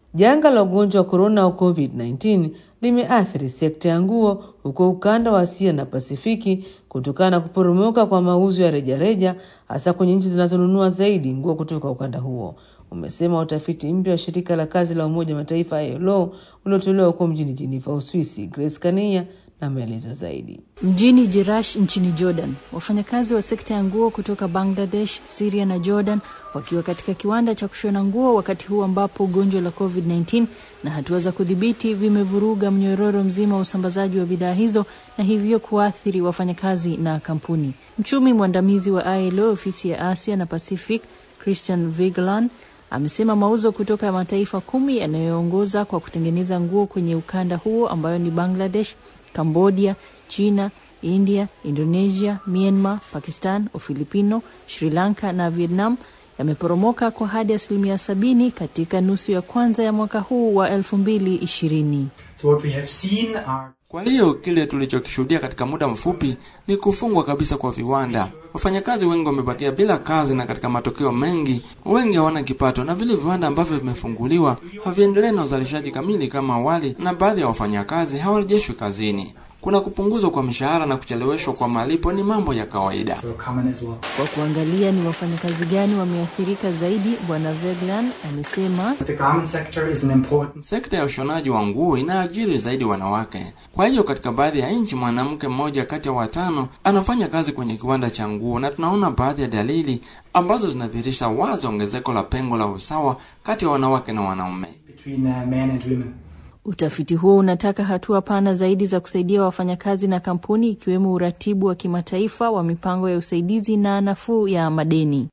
Janga la ugonjwa wa korona au COVID-19 limeathiri sekta ya nguo huko ukanda wa Asia na Pasifiki kutokana na kuporomoka kwa mauzo ya rejareja hasa kwenye nchi zinazonunua zaidi nguo kutoka ukanda huo, umesema utafiti mpya wa shirika la kazi la Umoja Mataifa ILO uliotolewa huko mjini Geneva, Uswisi. Grace Kania na maelezo zaidi. Mjini Jerash nchini Jordan, wafanyakazi wa sekta ya nguo kutoka Bangladesh, Syria na Jordan wakiwa katika kiwanda cha kushona nguo wakati huu ambapo ugonjwa la COVID-19 na hatua za kudhibiti vimevuruga mnyororo mzima wa usambazaji wa bidhaa hizo na hivyo kuathiri wafanyakazi na kampuni. Mchumi mwandamizi wa ILO ofisi ya Asia na Pacific, Christian Vigeland amesema mauzo kutoka mataifa kumi yanayoongoza kwa kutengeneza nguo kwenye ukanda huo ambayo ni Bangladesh, Cambodia, China, India, Indonesia, Myanmar, Pakistan, Ufilipino, Sri Lanka na Vietnam yameporomoka kwa hadi asilimia sabini katika nusu ya kwanza ya mwaka huu wa elfu mbili ishirini. So what we have seen are Kwa hiyo kile tulichokishuhudia katika muda mfupi ni kufungwa kabisa kwa viwanda. Wafanyakazi wengi wamebakia bila kazi, na katika matokeo mengi, wengi hawana kipato, na vile viwanda ambavyo vimefunguliwa haviendelei na uzalishaji kamili kama awali, na baadhi ya wafanyakazi hawarejeshwi kazini. Kuna kupunguzwa kwa mishahara na kucheleweshwa kwa malipo ni mambo ya kawaida. so common as well. Kwa kuangalia ni wafanyakazi gani wameathirika zaidi, Bwana Veglan amesema The garment sector is an important Sekta ya ushonaji wa nguo inaajiri zaidi wanawake. Kwa hiyo katika baadhi ya nchi mwanamke mmoja kati ya watano anafanya kazi kwenye kiwanda cha nguo, na tunaona baadhi ya dalili ambazo zinadhihirisha wazi ongezeko la pengo la usawa kati ya wanawake na wanaume. between uh, men and women. Utafiti huo unataka hatua pana zaidi za kusaidia wafanyakazi na kampuni ikiwemo uratibu wa kimataifa wa mipango ya usaidizi na nafuu ya madeni.